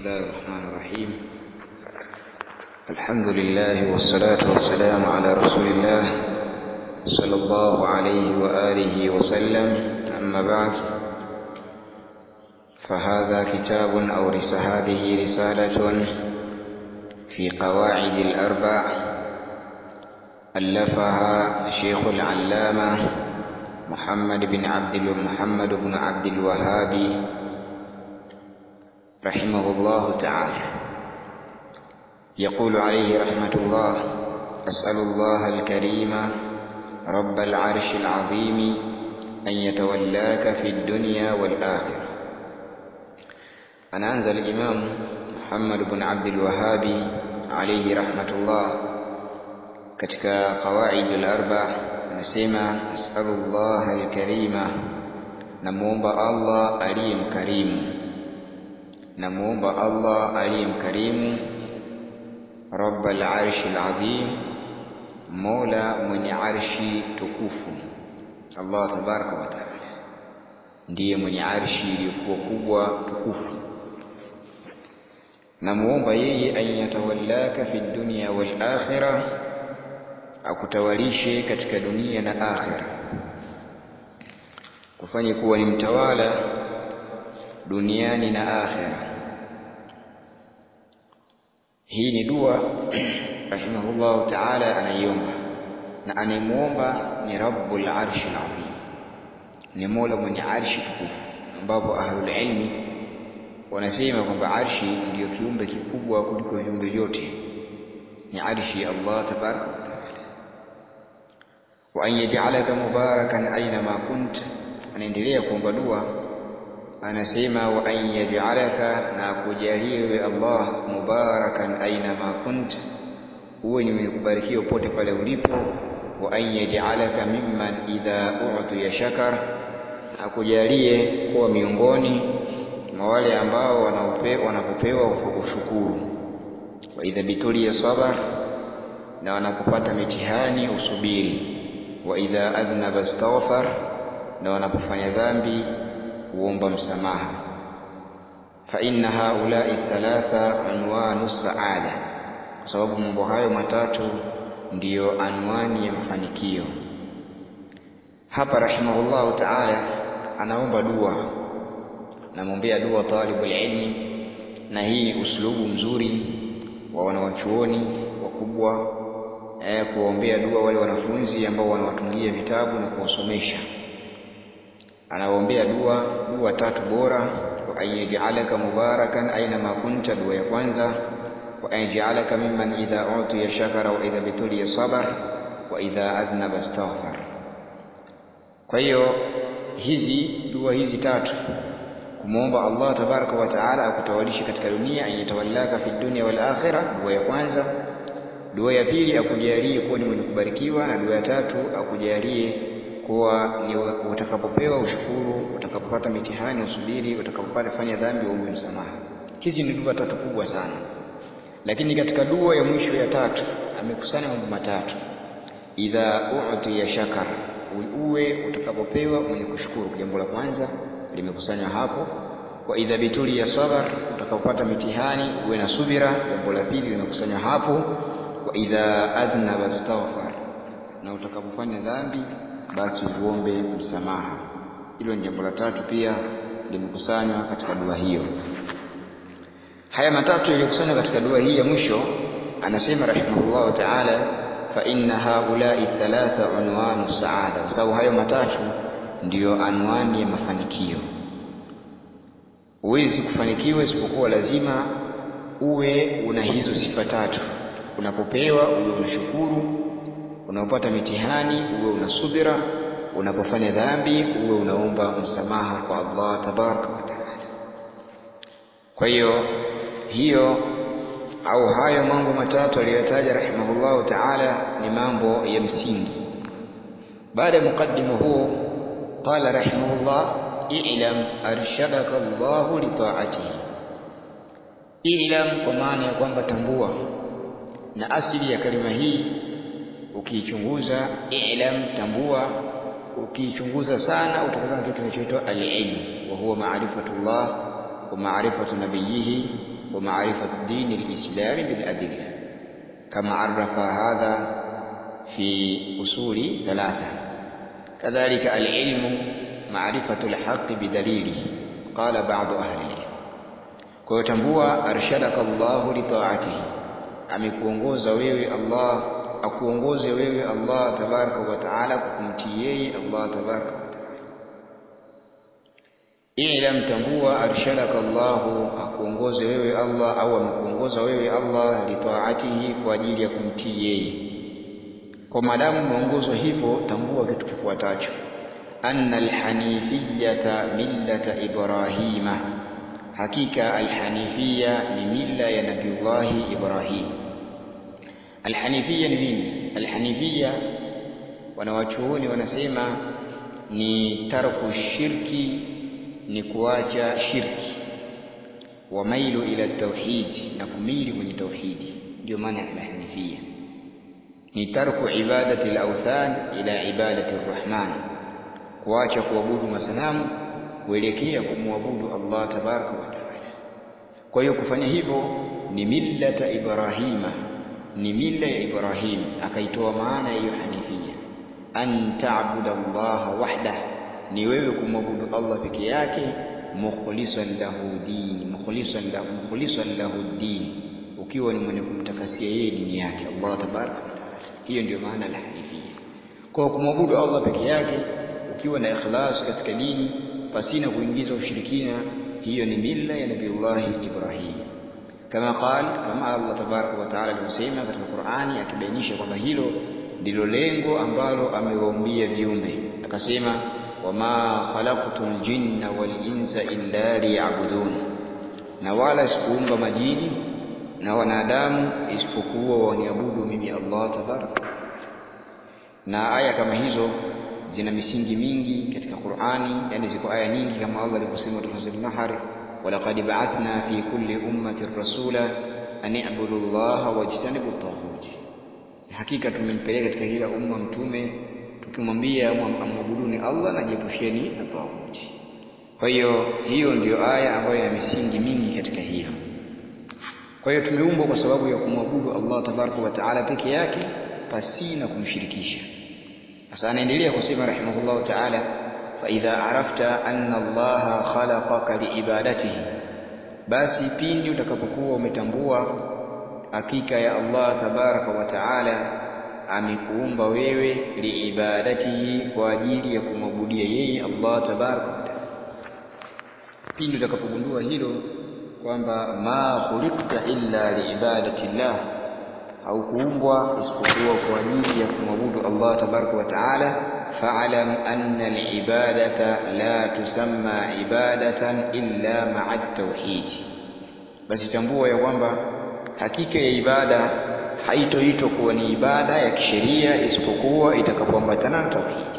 الله الرحمن الرحيم الحمد لله والصلاة والسلام على رسول الله صلى الله عليه وآله وسلم أما بعد فهذا كتاب أو رس هذه رسالة في قواعد الأربع ألفها شيخ العلامة محمد بن عبد محمد بن عبد الوهاب رحمه الله تعالى يقول عليه رحمة الله أسأل الله الكريم رب العرش العظيم أن يتولاك في الدنيا والآخرة anaanza al-Imam Muhammad ibn Abdul Wahhabi alayhi rahmatullah katika qawaid al-arba anasema as'alullah al-karima namuomba Allah aliye mkarimu namuomba Allah aliye mkarimu rabbal arshi al-azim mola mwenye arshi tukufu Allah tabaraka wa taala ndiye mwenye arshi iliyokuwa kubwa tukufu namuomba yeye an yatawallaka fi dunya wal akhirah akutawalishe katika dunia na akhira kufanye kuwa ni mtawala duniani na akhira hii ni dua rahimahullahu ta'ala anaiomba na anayemuomba ni rabbul arshi azim ni mola mwenye arshi tukufu ambapo ahlul ilmi wanasema kwamba arshi ndiyo kiumbe kikubwa kuliko viumbe vyote ni arshi ya Allah tabaraka wa taala wa an yaj'alaka mubarakan aina ma kunt anaendelea kuomba dua anasema wa an yaj'alaka na kujalie wewe Allah mubarakan aina ma kunt uwe ni mwenye kubarikiwa pote pale ulipo wa an yaj'alaka mimman idha u'tiya shakar akujalie kuwa miongoni mwa wale ambao wanapopewa ushukuru wa idha bituliya sabar na wanapopata mitihani usubiri wa idha adhnaba astaghfar na wanapofanya dhambi huomba msamaha fa inna haula'i thalatha unwanu saada kwa sababu mambo hayo matatu ndiyo anwani ya mafanikio hapa rahimahullahu ta'ala anaomba dua namwombea dua talibul ilmi na hii ni uslubu mzuri wa wanawachuoni wakubwa eh, kuwaombea dua wale wanafunzi ambao wanawatungia vitabu na kuwasomesha anawaombea dua dua tatu bora wa ayyajalaka mubarakan aina ma kunta dua ya kwanza wa ayyajalaka mimman idha utiya shakara wa idha bituliya sabar wa idha adhnaba astaghfar kwa hiyo hizi dua hizi tatu kumwomba Allah tabaraka wa taala akutawalishe katika dunia ayatawallaka fi dunya wal akhirah dua ya kwanza dua ya pili akujalie kuwa ni mwenye kubarikiwa na dua ya tatu akujalie kuwa ni utakapopewa ushukuru utakapopata mitihani usubiri utakapopata fanya dhambi uombe msamaha hizi ni dua tatu kubwa sana lakini katika dua ya mwisho ya tatu amekusanya mambo matatu idha u'tiya shakar uwe utakapopewa mwenye kushukuru jambo la kwanza limekusanywa hapo wa idha bituli ya sabar utakapopata mitihani uwe na subira jambo la pili limekusanywa hapo wa idha adhnaba astaghfar na utakapofanya dhambi basi uombe msamaha hilo ni jambo la tatu pia limekusanywa katika dua hiyo haya matatu yaliyokusanywa katika dua hii ya mwisho anasema rahimahullahu ta'ala fa inna haula'i thalatha unwanu saada kwa sababu hayo matatu ndiyo anwani ya mafanikio huwezi kufanikiwa isipokuwa lazima uwe una hizo sifa tatu unapopewa uwe unashukuru unapopata mitihani uwe una subira unapofanya dhambi uwe unaomba msamaha kwa Allah tabaraka wa taala kwa hiyo hiyo au hayo mambo matatu aliyotaja rahimahullahu taala ni mambo ya msingi baada ya mukaddima huo qala rahimahullah i'lam arshadaka Allah li ta'atihi i'lam kwa maana ya kwamba tambua na asili ya kalima hii ukiichunguza i'lam tambua ukiichunguza sana utakuta kitu kinachoitwa al-ilm wa huwa ma'rifatullah wa ma'rifatu nabiyhi ومعرفة دين الإسلام بالأدلة كما عرف هذا في أصول ثلاثة كذلك العلم معرفة الحق بدليله قال بعض أهل العلم kwa tambua arshadaka Allahu li ta'atihi amekuongoza wewe Allah akuongoze wewe Allah tabaraka wa taala kwa kumtii yeye Allah tabaraka wa taala ilam tambua arshadaka Allahu akuongoze wewe Allah au amekuongoza wewe Allah li ta'atihi kwa ajili ya kumtii yeye kwa maadamu umeongozwa hivyo tambua kitu kifuatacho anna alhanifiyata millata ibrahima hakika alhanifia ni mila ya nabiullahi ibrahim alhanifia ni nini alhanifia wanawachuoni wanasema ni tarku shirki ni kuacha shirki wa mailu ila tauhid na kumili kwenye tauhidi ndio maana ya alhanifia ni tarku ibadati al-awthan ila ibadati ar-rahman kuacha kuabudu masanamu kuelekea kumwabudu Allah tabaraka wa taala kwa hiyo kufanya hivyo ni millata ibrahima ni mila ya ibrahim akaitoa maana ya hiyo hanifia an ta'budu Allah wahda ni wewe kumwabudu Allah peke yake mukhlisan lahu dini mukhlisan lahu mukhlisan lahu dini ukiwa ni mwenye kumtakasia yeye dini yake Allah tabaraka wa taala hiyo ndio maana la hanifia kwa kumwabudu Allah peke yake ukiwa na ikhlas katika dini pasina kuingiza ushirikina hiyo ni mila ya nabiullahi Ibrahim kama qal kama Allah tabaraka wa taala alivyosema katika Qur'ani akibainisha kwamba hilo ndilo lengo ambalo amewaumbia viumbe akasema wama khalaqtul jinna wal insa illa liya'budun na wala sikuumba majini na wanadamu isipokuwa waniabudu mimi Allah tabaraka wa taala na aya kama hizo zina misingi mingi katika Qur'ani yani ziko aya nyingi kama Allah alivyosema katika sura An-Nahl walaqad ba'athna fi kulli ummatin rasula an i'budu Allaha wajtanibu at-taghut hakika tumempeleka katika kila umma mtume tukimwambia amwabuduni Allah na jiepusheni na taghuti kwa hiyo hiyo ndiyo aya ambayo ina misingi mingi katika hilo kwa hiyo tumeumbwa kwa sababu ya kumwabudu Allah tabaraka wa taala peke yake pasina kumshirikisha sasa anaendelea kusema rahimahullahu ta'ala fa idha arafta anna Allah khalaqaka liibadatihi basi pindi utakapokuwa umetambua hakika ya Allah tabaraka wa taala amekuumba wewe liibadatihi kwa ajili ya kumwabudia yeye Allah tabaraka wa taala pindi utakapogundua hilo kwamba ma khuliqta illa liibadati llah haukuumbwa isipokuwa kwa ajili ya kumwabudu Allah tabaraka wa taala fa'lam anna al-ibadata la tusamma ibadatan illa ma'a tauhid basi tambua ya kwamba hakika ya ibada haitoitwa kuwa ni ibada ya kisheria isipokuwa itakapoambatana na tauhidi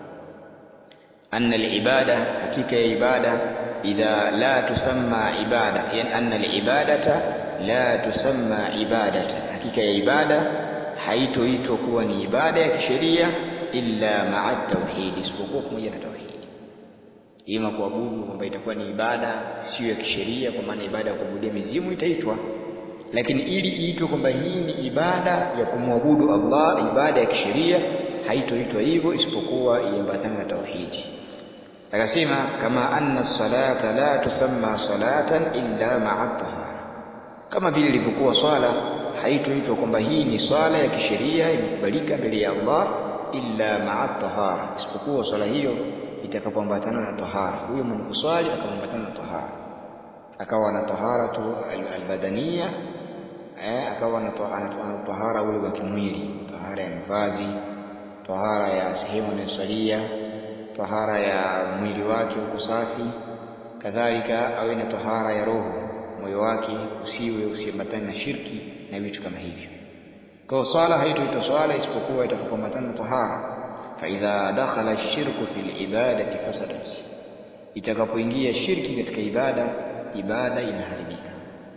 anna al-ibada hakika ya ibada idha la tusamma ibada yani anna al-ibadata la tusamma ibadatan hakika ya ibada haitoitwa kuwa ni ibada ya kisheria illa ma'a tauhid isipokuwa pamoja na tauhidi ima kuabudu kwamba itakuwa ni ibada sio ya kisheria kwa maana ibada ya kuabudia mizimu itaitwa lakini ili iitwe kwamba hii ni ibada ya kumwabudu Allah ibada ya kisheria haitoitwa hivyo isipokuwa iambatane na tauhidi akasema kama anna salata la tusamma salatan illa ma'a tahara kama vile ilivyokuwa swala haitoitwa kwamba hii ni swala ya kisheria imekubalika mbele ya Allah illa ma'a tahara isipokuwa swala hiyo itakapoambatana na tahara huyo mwenye kuswali akaambatana na tahara akawa na tahara tu albadania eh akawa na tahara ule wa kimwili tahara ya mavazi tahara ya sehemu anayosalia tahara ya mwili wake uko safi kadhalika awe na tahara ya roho moyo wake usiwe usiambatane na shirki na vitu kama hivyo kwa swala haitoitwa swala isipokuwa itakapoambatana na tahara fa idha dakhala ash-shirku fil ibadati fasadat itakapoingia shirki katika ibada ibada inaharibika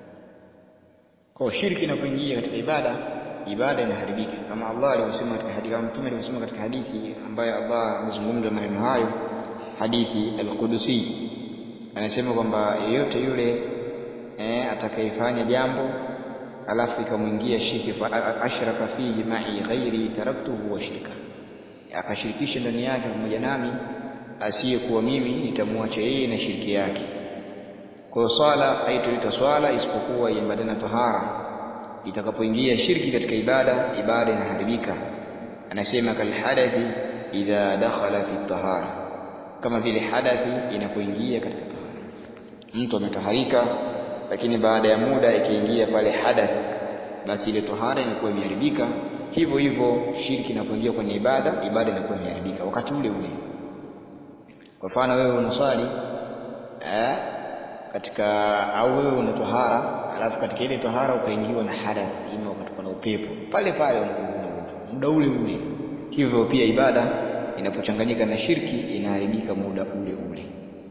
kwa shirki inapoingia katika ibada ibada inaharibika kama Allah alivyosema katika hadithi kama mtume alivyosema katika hadithi ambayo Allah amezungumza maneno hayo hadithi al-Qudusi anasema kwamba yeyote yule eh, atakayefanya jambo alafu ikamwingia shirki fa ashraka fihi ma'i ghairi taraktuhu wa shirka akashirikisha ndani yake pamoja nami asiyekuwa mimi nitamwacha yeye na shirki yake kwa swala haitoitwa swala isipokuwa iambatane na tahara itakapoingia shirki katika ibada ibada inaharibika anasema kalhadathi idha dakhala fi tahara kama vile hadathi inapoingia katika tahara mtu ametaharika lakini baada ya muda ikiingia pale hadath basi ile tahara inakuwa imeharibika hivyo hivyo shirki inapoingia kwenye ibada ibada inakuwa imeharibika wakati ule ule kwa mfano wewe unaswali eh, katika au wewe una tahara alafu katika ile tahara ukaingiwa na hadath ima ukatoka na upepo pale pale unakuwa huna udhu muda ule ule hivyo pia ibada inapochanganyika na shirki inaharibika muda ule ule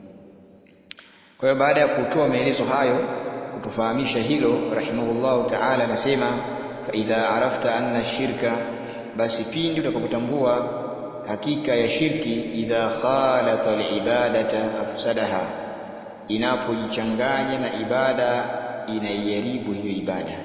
kwa hiyo baada ya kutoa maelezo hayo kutufahamisha hilo rahimahullahu ta'ala anasema fa idha arafta anna shirka basi pindi utakapotambua hakika ya shirki idha khalata alibadata afsadaha inapojichanganya na ibada inaiharibu hiyo ibada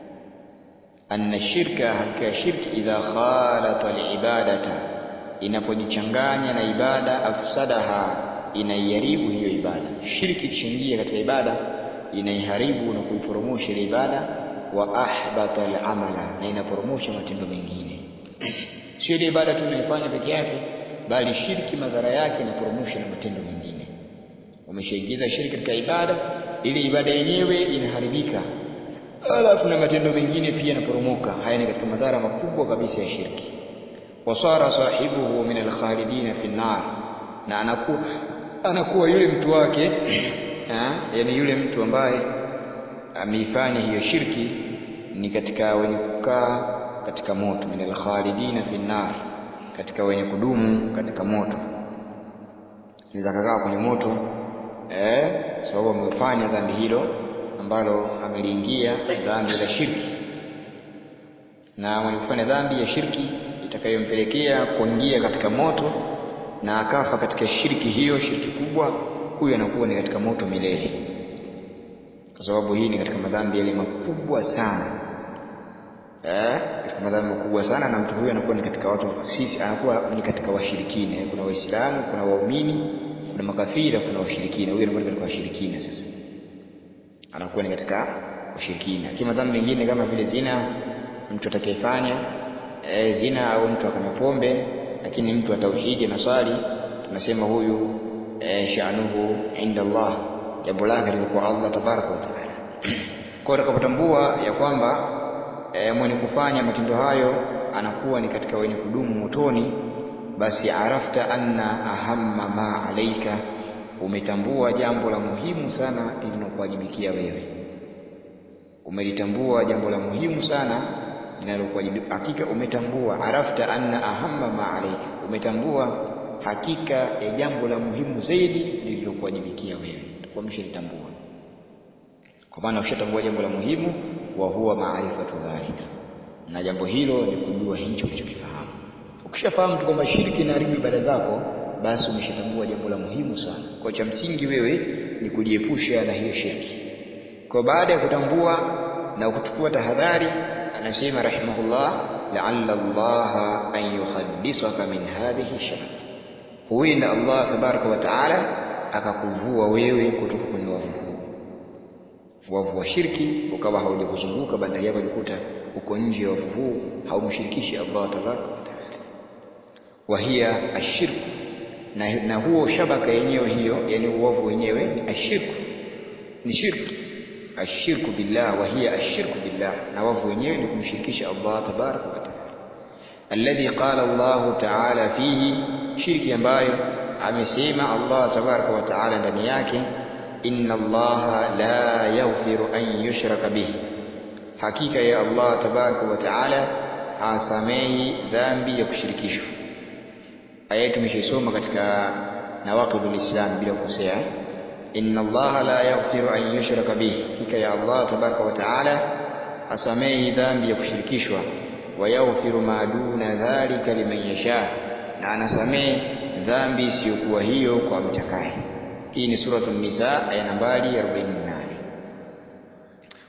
anna shirka hakika ya shirki idha khalata alibadata inapojichanganya na ibada afsadaha inaiharibu hiyo ibada shirki ikishaingia katika ibada inaiharibu na kuiporomosha ile ibada wa ahbata al-amala na inaporomosha matendo mengine sio ile ibada tu unaifanya peke yake bali shirki madhara yake inaporomosha na matendo mengine umeshaingiza shirki katika ibada ile ibada yenyewe inaharibika alafu na matendo mengine pia yanaporomoka haya ni katika madhara makubwa kabisa ya shirki wasara sahibuhu min alkhalidina fi nar na anakuwa anakuwa yule mtu wake ha? yani yule mtu ambaye ameifanya hiyo shirki ni katika wenye kukaa katika moto min alkhalidina fi nar katika wenye kudumu katika moto anaweza kakaa kwenye moto eh sababu amefanya dhambi hilo ambalo ameliingia dhambi la shirki na mwenye kufanya dhambi ya shirki itakayompelekea kuingia katika moto na akafa katika shirki hiyo shirki kubwa huyu anakuwa ni katika moto milele kwa sababu hii ni katika madhambi yale makubwa sana eh katika madhambi makubwa sana na mtu huyu anakuwa ni katika watu sisi anakuwa ni katika washirikina kuna waislamu kuna waumini kuna makafira kuna washirikina huyu anakuwa ni katika washirikina sasa anakuwa ni katika washirikina kama madhambi mengine kama vile zina mtu atakayefanya e, zina au mtu akanywa pombe lakini mtu wa tauhidi na swali tunasema huyu e, sha'nuhu inda Allah jambo lake liko kwa Allah tabaraka wa taala kwa utakapotambua ya kwamba e, mwenye kufanya matendo hayo anakuwa ni katika wenye kudumu motoni basi arafta anna ahamma ma alaika umetambua jambo la muhimu sana linalokuwajibikia wewe umelitambua jambo la muhimu sana linalokuwajibikia hakika umetambua arafta anna ahamma ma alaika umetambua hakika ya jambo la muhimu zaidi lililokuwajibikia wewe utakuwa umeshalitambua kwa maana ushatambua jambo la muhimu wa huwa maarifatu dhalika na jambo hilo ni kujua hicho ulichokifahamu ukishafahamu tu kwamba shirki inaharibu ibada zako basi umeshatambua jambo la muhimu sana kwa cha msingi wewe ni kujiepusha na hiyo shirki kwa baada ya kutambua na kuchukua tahadhari anasema rahimahullah la'alla Allah an yukhaddisaka min hadhihi shabaka huenda Allah tabaraka wa taala akakuvua wewe kutoka kwenye wavu huu wavu wa shirki ukawa haujakuzunguka badala yake kujikuta uko nje ya wavu huu haumshirikishi Allah tabaraka wa taala wahia ashirku na, na huo shabaka yenyewe hiyo yani uovu wenyewe ni ashirku ni shirki ashirku billah wahia ashirku billah na wavu wenyewe ni kumshirikisha Allah tabaraka wa taala alladhi qala Allah taala fihi shirki ambayo amesema Allah tabaraka wa taala ndani yake inna Allah la yaghfiru an yushraka bihi hakika ya Allah tabaraka wa taala hasamehi dhambi ya kushirikishwa aya tumeshaisoma katika nawaqidul islam bila kukosea inna Allah la yaghfiru an yushraka bihi hakika ya Allah tabaraka wa taala hasamehi dhambi ya kushirikishwa wa yaghfiru ma duna dhalika liman yasha na anasamehe dhambi isiyokuwa hiyo kwa mtakaye hii ni suratul nisa aya nambari 48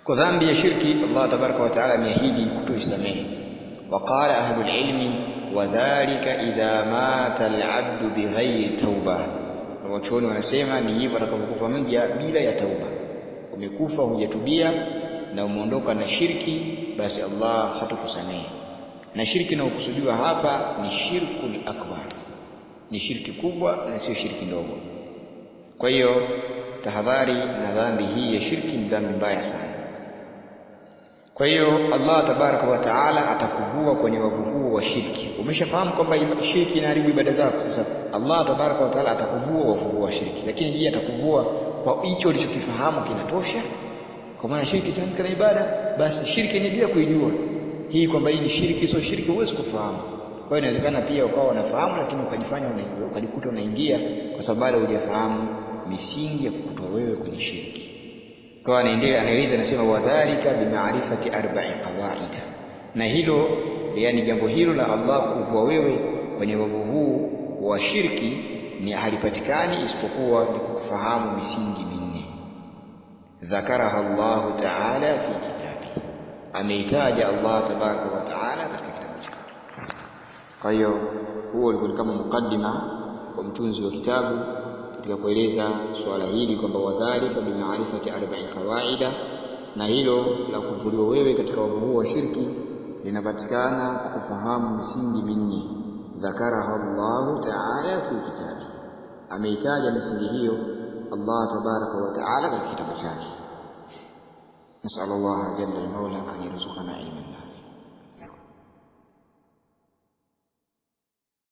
kwa dhambi ya shirki Allah tabaraka wa taala ameahidi kutoisamehe waqala ahlul ilmi wadhalika idha mata alabdu bighairi tauba wachuoni wanasema ni hivyo atakapokufa mja bila ya tauba umekufa hujatubia na umeondoka na shirki basi Allah hatakusamehe na shirki inayokusudiwa hapa ni shirkul akbar ni shirki kubwa na sio shirki ndogo kwa hiyo tahadhari na dhambi hii ya shirki ni dhambi mbaya sana kwa hiyo Allah tabaraka wa taala atakuvua kwenye wavu huo wa shirki umeshafahamu kwamba shirki inaharibu ibada zako sasa Allah tabaraka wa taala atakuvua wavu huo wa shirki lakini je atakuvua kwa hicho ulichokifahamu kinatosha kwa maana shirki itaamka na ibada basi shirki ni bila kuijua hii kwamba hii ni shirki sio shirki huwezi kufahamu kwa hiyo inawezekana pia ukawa unafahamu lakini ukajifanya ukajikuta unaingia kwa sababu bado hujafahamu misingi ya kukutoa wewe kwenye shirki kwa anaendelea anaeleza anasema wadhalika bimaarifati arba'i qawaida na hilo yani jambo hilo la Allah kuvua wewe kwenye wavu huu wa shirki ni halipatikani isipokuwa ni kukufahamu misingi minne dhakaraha Allah ta'ala fi kitabi ameitaja Allah tabaraka wa taala katika kitabu chake kwa hiyo huo ulikuwa kama mukaddima wa mtunzi wa kitabu katika kueleza suala hili kwamba wadhalika bimaarifati arba'i qawaida na hilo la kuvuliwa wewe katika wavu huu wa shirki linapatikana kwa kufahamu misingi minne dhakaraha Allahu ta'ala fi kitabi ameitaja misingi hiyo Allah tabaraka wa ta'ala katika kitabu chake نسأل الله جل المولى أن يرزقنا علما نافعا